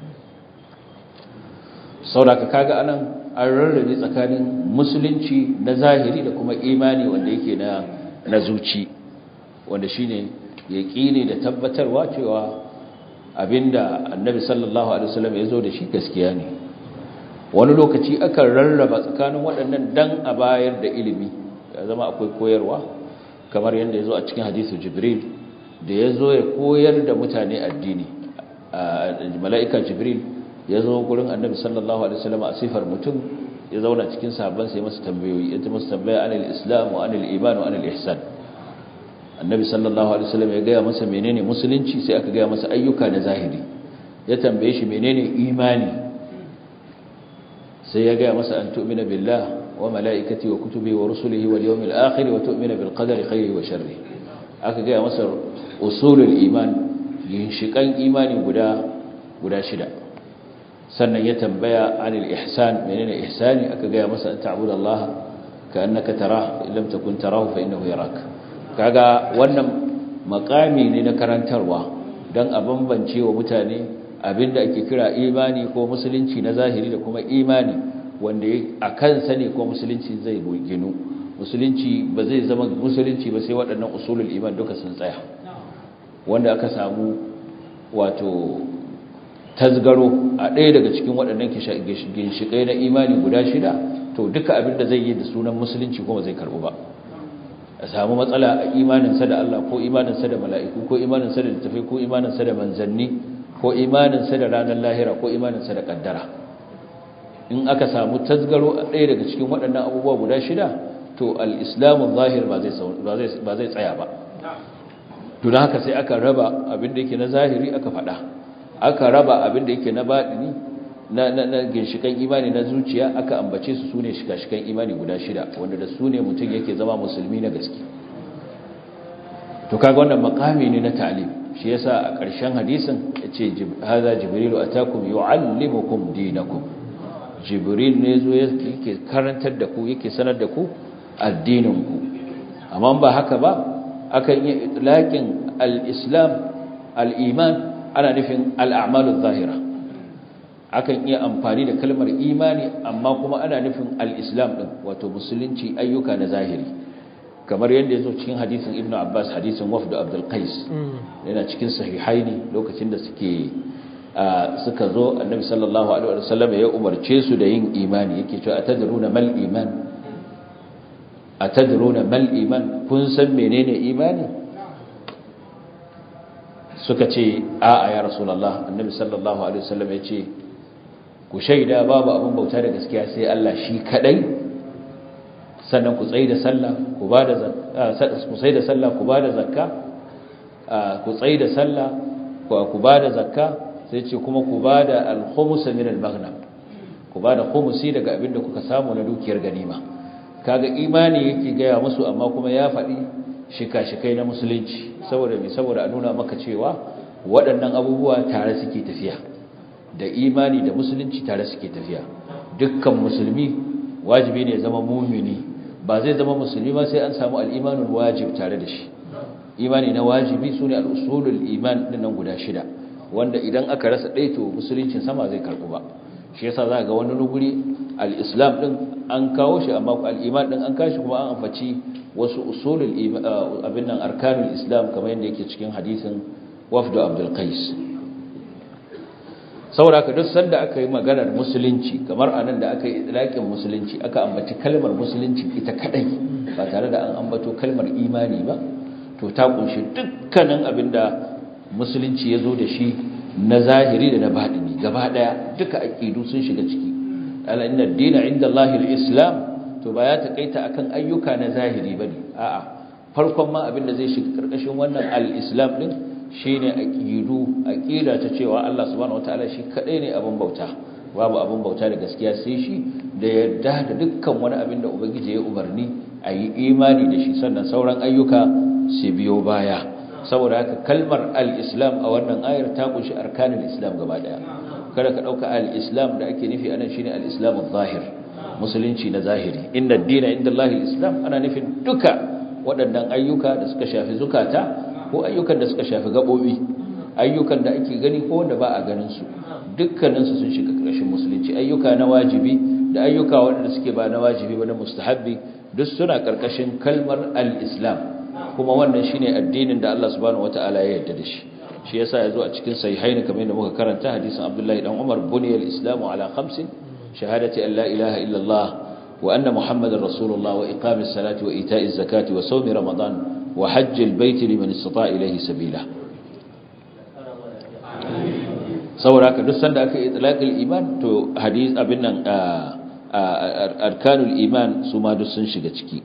saboda kaga anan an rarrabe tsakanin musulunci na zahiri da kuma imani wanda yake na na zuci wanda shine yaqini da tabbatarwa cewa abinda annabi sallallahu alaihi wasallam ya zo da shi gaskiya ne wani lokaci akan rarraba tsakanin waɗannan dan a bayar da ilimi ya zama akwai koyarwa kamar yadda ya zo a cikin hadisu jibril da ya zo ya koyar da mutane addini mala'ika jibril ya zo gurin annabi sallallahu alaihi wasallam a sifar mutum ya zauna cikin sahabban sai masa tambayoyi ya ta masa tambaya anil islam wa anil iman wa anil ihsan annabi sallallahu alaihi wasallam ya gaya masa menene musulunci sai aka gaya masa ayyuka na zahiri ya tambaye shi menene imani sai ya gaya masa an tu'mina billah wa malaikati wa kutubi wa rusulihi wal yawmil akhir wa tu'mina bil qadari khairi wa sharri aka gaya masa usulul iman ginshikan imani guda guda shida sannan ya tambaya anil ihsan menene ihsani aka gaya masa an ta'budu Allah ka annaka tarah illam takun tarahu fa innahu yarak kaga wannan makami ne na karantarwa dan a bambance wa mutane abinda ake kira imani ko musulunci na zahiri da kuma imani wanda a kansa ne ko musulunci zai ginu musulunci ba zai zama musulunci ba sai waɗannan usulul iman duka sun tsaya wanda aka samu wato tasgaro a ɗaya daga cikin waɗannan ginshiƙai na imani guda shida to duka abin da zai yi da sunan musulunci kuma zai karɓu ba a samu matsala a imaninsa da Allah ko imaninsa da mala'iku ko imaninsa da littafi ko imaninsa da manzanni ko imaninsa da ranar lahira ko imaninsa da ƙaddara in aka samu tasgaro a ɗaya daga cikin waɗannan abubuwa guda shida to al'islamun zahir ba zai tsaya ba to da haka sai aka raba abin da yake na zahiri aka faɗa aka raba abin da yake na baɗini na na ginshikan imani na zuciya aka ambace su sune shika-shikan imani guda shida wanda da su ne mutum yake zama musulmi na gaske to kaga wannan makami ne na ta'lim shi yasa a ƙarshen hadisin yace hadha jibrilu atakum yuallimukum dinakum jibril ne zo yake karantar da ku yake sanar da ku addinin ku amma ba haka ba akan yi itlaqin al-islam al-iman ana nufin al-a'malu zahira akan iya amfani da kalmar imani amma kuma ana nufin al-islam din wato musulunci ayyuka na zahiri kamar yadda ya zo cikin hadisin ibnu abbas hadisin wafdu abdul qais yana cikin sahihaini lokacin da suke suka zo annabi sallallahu alaihi wasallam ya umarce su da yin imani yake cewa atadruna mal iman atadruna mal iman kun san menene imani suka ce a'a ya rasulullah annabi sallallahu alaihi wasallam ya ce ku shaida babu abin bauta da gaskiya sai Allah shi kadai sannan ku tsaye da sallah ku ba da ku tsaye da sallah ku ba da zakka ku tsaye da sallah ku ba da zakka sai ce kuma ku ba da al-khumus min al-maghnam ku ba da khumusi daga abin da kuka samu na dukiyar ganima kaga imani yake gaya musu amma kuma ya faɗi shika-shikai na musulunci saboda mai saboda a nuna maka cewa waɗannan abubuwa tare suke tafiya da imani da musulunci tare suke tafiya dukkan musulmi wajibi ne zama mumini ba zai zama musulmi ba sai an samu al'imanul wajib tare da shi imani na wajibi su ne al'usulul iman nan guda shida wanda idan aka rasa ɗaya to musuluncin sama zai karɓu ba shi yasa za ga wani nuguri al-islam ɗin an kawo shi amma al'iman ɗin an kashi kuma an ambaci wasu usulul abin nan arkanul islam kamar yadda yake cikin hadisin wafdu abdul qais saboda ka duk sanda aka yi maganar musulunci kamar anan da aka yi idlaƙin musulunci aka ambaci kalmar musulunci ita kadai ba tare da an ambato kalmar imani ba to ta kunshi dukkanin abinda musulunci ya zo da shi na zahiri da na baɗini gaba ɗaya duka aƙidu sun shiga ciki ala inna dina inda Allahil islam to ba ya taƙaita akan ayyuka na zahiri ba ne a'a farkon ma abinda zai shiga ƙarƙashin wannan al-islam ɗin shi ne aƙidu aƙida ta cewa Allah subhanahu wataala shi kaɗai ne abin bauta babu abin bauta da gaskiya sai shi da yadda da dukkan wani abin da ubangiji ya umarni a yi imani da shi sannan sauran ayyuka su biyo baya saboda haka kalmar al-islam a wannan ayar ta kunshi arkanin islam gaba daya kada ka dauka al-islam da ake nufi anan shine al-islam zahir musulunci na zahiri inna ad-dina inda Allah al-islam ana nufin duka waɗannan ayyuka da suka shafi zukata ko ayyukan da suka shafi gabobi ayyukan da ake gani ko wanda ba a ganin su dukkanin su sun shiga ƙarshen musulunci ayyuka na wajibi da ayyuka waɗanda suke ba na wajibi ba na mustahabbi duk suna ƙarƙashin kalmar al-islam kuma wannan shine addinin da Allah subhanahu wataala ya yarda da shi shi yasa yazo a cikin sahihaini kamar yadda muka karanta hadisin Abdullahi dan Umar buniyal islamu ala khamsin shahadati an la ilaha illa Allah wa anna muhammadar rasulullah wa iqamis salati wa ita'iz zakati wa sawmi ramadan wa hajjil baiti liman istata ilayhi sabila saboda ka duk sanda aka itlaqil iman to hadis abin nan arkanul iman su ma duk sun shiga ciki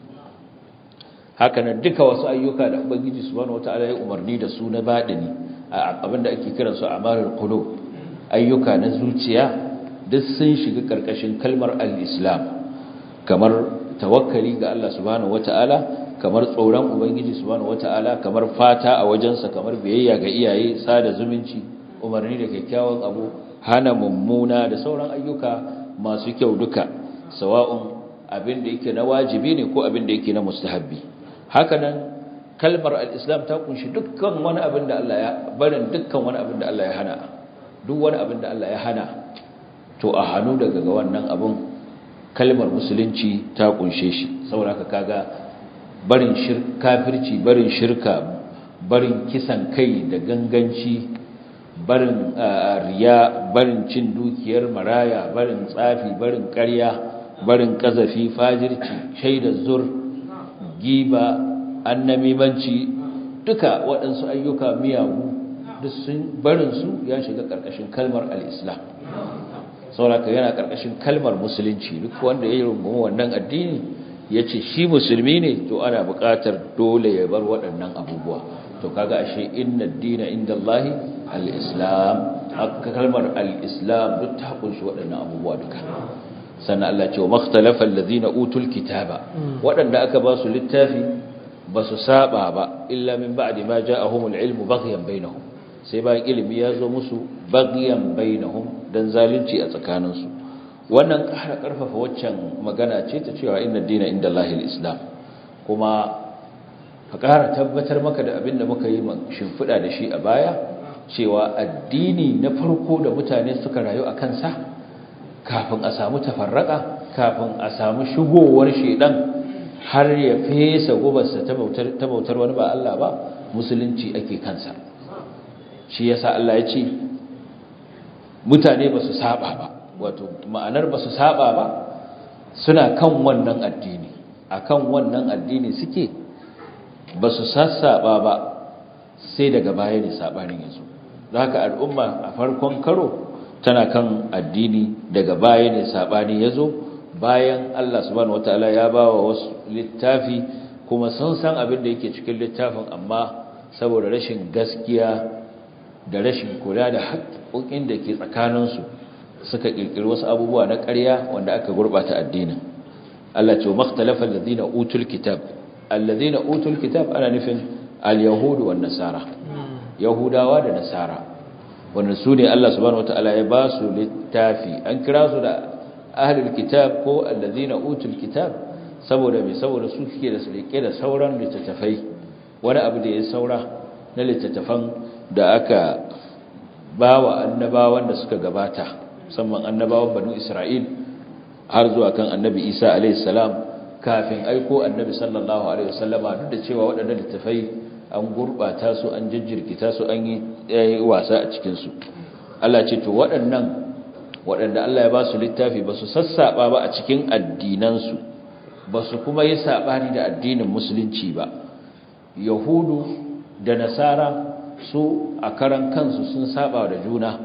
hakanan duka wasu ayyuka da ubangiji subhanahu wataala ya umarni da su na badini abinda ake kiran su amalul qulub ayyuka na zuciya duk sun shiga karkashin kalmar al-islam kamar tawakkali ga Allah subhanahu wataala kamar tsoron ubangiji subhanahu wataala kamar fata a wajensa kamar biyayya ga iyaye sada zumunci umarni da kyakkyawan abu hana mummuna da sauran ayyuka masu kyau duka sawa'un abin da yake na wajibi ne ko abin da yake na mustahabbi hakanan kalmar al-islam ta kunshi dukkan wani abin da Allah ya barin dukkan wani abin da Allah ya hana duk wani abin da Allah ya hana to a hannu daga ga wannan abin kalmar musulunci ta kunshe shi saboda kaga barin shirka kafirci barin shirka barin kisan kai da ganganci barin riya barin cin dukiyar maraya barin tsafi barin ƙarya barin kazafi fajirci shaidar zur giba annamimanci duka waɗansu ayyuka miyagu duk sun barinsu ya shiga ƙarƙashin kalmar al'islam sauraka yana ƙarƙashin kalmar musulunci duk wanda ya yi rungumi wannan addini ya ce shi musulmi ne to ana buƙatar dole ya bar waɗannan abubuwa to kaga ashe inna dina inda Allahi al-islam kalmar al-islam duk ta kunshi waɗannan abubuwa duka sannan Allah ce wa makhtalafa allazina utul kitaba waɗanda aka ba su littafi ba su saba ba illa min ba'di ma ja'ahumul ilmu baghyan bainahum sai bayan ilimi ya zo musu baghyan bainahum dan zalunci a tsakaninsu wannan ƙara ƙarfafa waccan magana ce ta cewa inna dina inda Allahil islam kuma ka ƙara tabbatar maka da abin da muka yi shimfiɗa da shi a baya cewa addini na farko da mutane suka rayu a kansa kafin a samu tafarraka kafin a samu shigowar shedan har ya fesa gubarsa ta bautar ta bautar wani ba Allah ba musulunci ake kansa shi yasa Allah ya ce mutane ba su saba ba wato ma'anar ba su saba ba suna kan wannan addini akan wannan addini suke ba su sassaba ba sai daga baya ne sabanin yanzu don haka al'umma a farkon karo tana kan addini daga baya ne sabani yazo bayan Allah subhanahu wataala ya bawa wasu littafi kuma sun san abin da yake cikin littafin amma saboda rashin gaskiya da rashin kula da haƙoƙin da ke tsakaninsu suka ƙirƙiri wasu abubuwa na ƙarya wanda aka gurɓata addinin Allah ce makhtalafa alladhina utul kitab alladhina utul kitab ana nufin al-yahudu wan nasara yahudawa da nasara wannan su ne Allah subhanahu wataala ya ba su littafi an kira su da ahlul kitab ko alladhina utul kitab saboda me saboda su suke da sulke da sauran littattafai wani abu da ya saura na littattafan da aka bawa annabawan da suka gabata musamman annabawan banu Isra'il har zuwa kan annabi Isa alaihi salam kafin aiko annabi sallallahu alaihi wasallama duk da cewa waɗannan littattafai an gurbata su an jijjirkita su an yi wasa a cikin su Allah ce to waɗannan waɗanda Allah ya ba su littafi ba su sassaɓa ba a cikin addinansu ba su kuma yi saɓani da addinin musulunci ba yahudu da nasara su a karan kansu sun saba da juna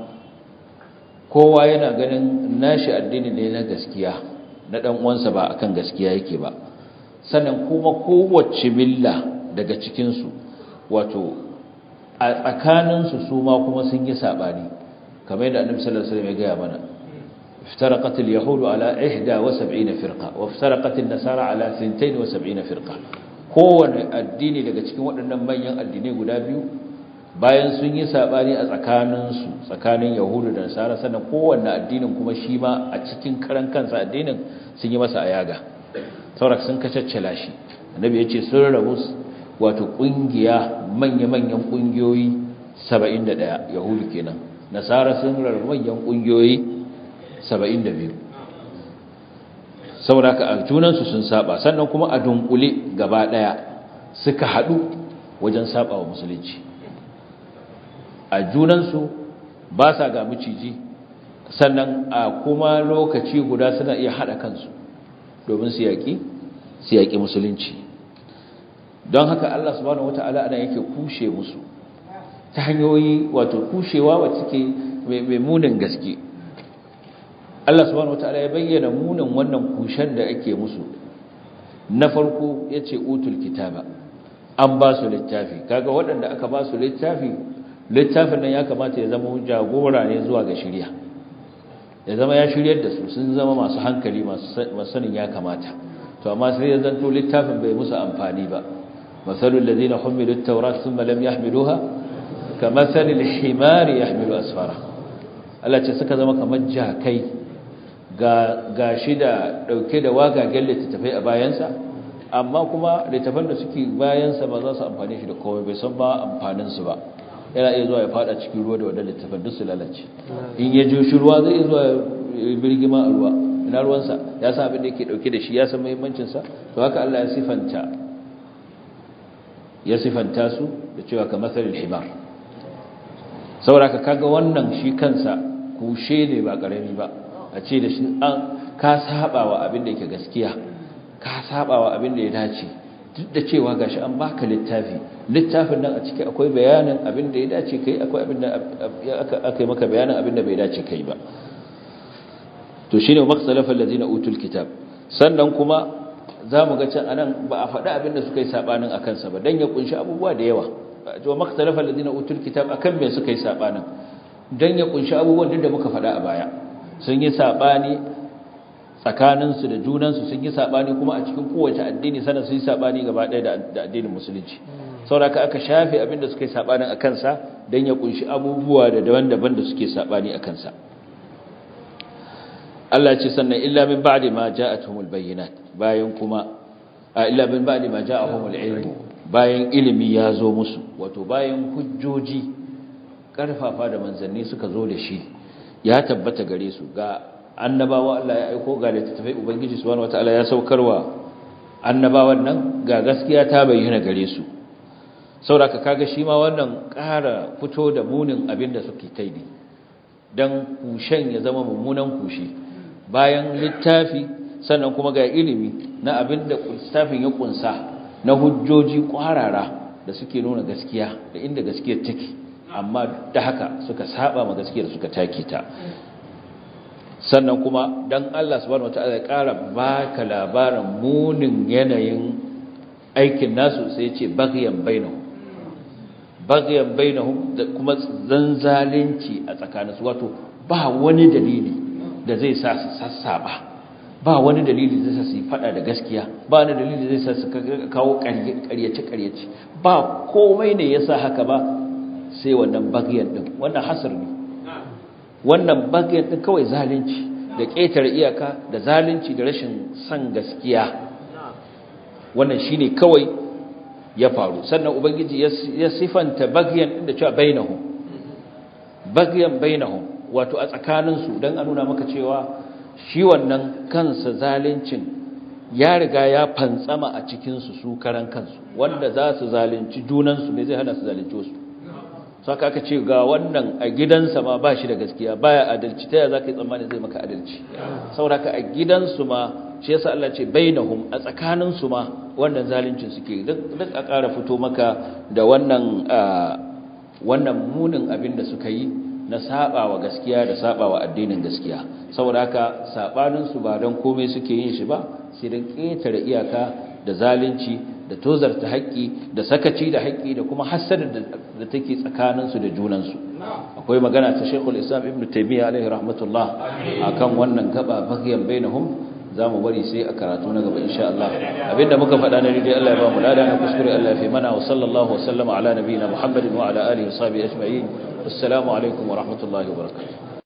kowa yana ganin nashi addini ne na gaskiya na ɗan uwansa ba akan gaskiya yake ba sannan kuma kowace milla daga cikinsu wato a tsakaninsu su ma kuma sun yi saɓani kamar yadda annabi sallallahu alaihi wasallam ya gaya mana افترقت اليهود على 71 فرقه وافترقت النصارى على 72 فرقه kowane addini daga cikin waɗannan manyan addinai guda biyu bayan sun yi sabani a tsakaninsu tsakanin yahudu da nasara sannan kowanne addinin kuma shi ma a cikin karan kansa addinin sun yi masa ayaga saurak sun kacaccala shi annabi ya ce sun rabu wato ƙungiya manya-manyan ƙungiyoyi 71 yahudu kenan nasara sun rabu manyan ƙungiyoyi 72 saboda ka a junansu sun saba sannan kuma a dunkule gaba daya suka hadu wajen saba wa musulunci a junansu ba sa ga miciji sannan a kuma lokaci guda suna iya hada kansu domin su yaki su yaki musulunci don haka Allah subhanahu wata'ala ana yake kushe musu ta hanyoyi wato kushewa wacce ke mai munin gaske Allah subhanahu wataala ya bayyana munin wannan kushen da ake musu na farko yace utul kitaba an ba su littafi kaga waɗanda aka ba su littafi littafin nan ya kamata ya zama jagora ne zuwa ga shari'a ya zama ya shiryar da su sun zama masu hankali masu sanin ya kamata to amma sai ya zanto littafin bai musu amfani ba masalul ladina humilu at-taurat thumma lam yahmiluha kamathalil himari yahmilu asfara Allah ce suka zama kamar jakai ga shi da ɗauke da wagagen littattafai a bayansa amma kuma littattafan da suke bayansa ba za su amfani shi da komai bai san ba amfaninsu ba yana iya zuwa ya fada cikin ruwa da wadda littattafan duk su lalace in ya ji shi ruwa zai iya zuwa birgima a ruwa ina ruwansa ya san abin da yake ɗauke da shi ya san muhimmancinsa to haka Allah ya sifanta ya sifanta su da cewa ka masalil himar saboda ka kaga wannan shi kansa kushe ne ba ƙarami ba a ce da shi an ka saba wa abin da yake gaskiya ka saba wa abin da ya dace duk da cewa gashi an baka littafi littafin nan a ciki akwai bayanin abin da ya dace kai akwai abin da aka yi maka bayanin abin da bai dace kai ba to shine maksalafa allazina utul kitab sannan kuma zamu ga can anan ba a faɗi abin da suka yi sabanin akan sa ba dan ya kunshi abubuwa da yawa to maksalafa allazina utul kitab akan me suka yi sabanin dan ya kunshi abubuwan duk da muka faɗa a baya sun yi saɓani tsakaninsu da junansu sun yi saɓani kuma a cikin kowace addini sannan sun yi saɓani gaba ɗaya da addinin musulunci sauraka aka shafe abinda suka yi saɓanin a kansa don ya kunshi abubuwa da daban-daban da suke saɓani a kansa Allah ce sannan illa min ba'di ma ja'atuhumul bayyinat bayan kuma a illa min ba'di ma ja'ahumul ilmu bayan ilimi ya zo musu wato bayan hujjoji karfafa da manzanni suka zo da shi ya tabbata gare su ga annabawa Allah ya aiko ga littattafai ubangiji subhanahu wataala ya saukarwa annabawan nan ga gaskiya ta bayyana gare su sauraka kaga shi ma wannan ƙara fito da munin abin da suke ta yi don kushen ya zama mummunan kushe bayan littafi sannan kuma ga ilimi na abin da littafin ya kunsa na hujjoji kwarara da suke nuna gaskiya da inda gaskiyar take amma da haka suka saba ma gaskiyar suka take ta sannan kuma dan Allah subhanahu wataala ya ƙara baka labarin munin yanayin aikin nasu sai ya ce baghyan bainahum baghyan bainahum da kuma zanzalinci a tsakaninsu wato ba wani dalili da zai sa su sassaba ba wani dalili da zai sa su fada da gaskiya ba wani dalili da zai sa su kawo ƙaryace ƙaryace ba komai ne yasa haka ba sai wannan baghyan din wannan hasar ne wannan baghyan din kawai zalunci da ƙetare iyaka da zalunci da rashin san gaskiya wannan shine kawai ya faru sannan ubangiji ya sifanta bagyan da cewa bainahum bagyan bainahum wato a tsakaninsu don a nuna maka cewa shi wannan kansa zalincin ya riga ya fantsama a cikinsu su karan kansu wanda za su zalunci junansu ne zai hana su zalunci wasu saka aka ce ga wannan a gidansa ma ba shi da gaskiya baya adalci ta yaya za ka yi tsammani zai maka adalci sauraka a gidansu ma shi yasa Allah ce bainahum a tsakaninsu ma wannan zaluncin suke duk a ƙara fito maka da wannan wannan munin abin da suka yi na sabawa gaskiya da sabawa addinin gaskiya saboda haka sabanin su ba don komai suke yin shi ba sai dan ƙetare iyaka da zalunci da tozarta haƙƙi da sakaci da haƙƙi da kuma hasada da take tsakanin su da junan su akwai magana ta Sheikhul Islam Ibn Taymiyyah alaihi rahmatullah akan wannan gaba bagiyan bainahum za mu bari sai a karatu na gaba insha Allah abinda muka faɗa na daidai Allah ya ba mu lada na kuskure Allah ya fi mana wa sallallahu wa sallama ala nabiyina Muhammadin wa ala alihi wa sahbihi ajma'in assalamu alaikum wa rahmatullahi wa barakatuh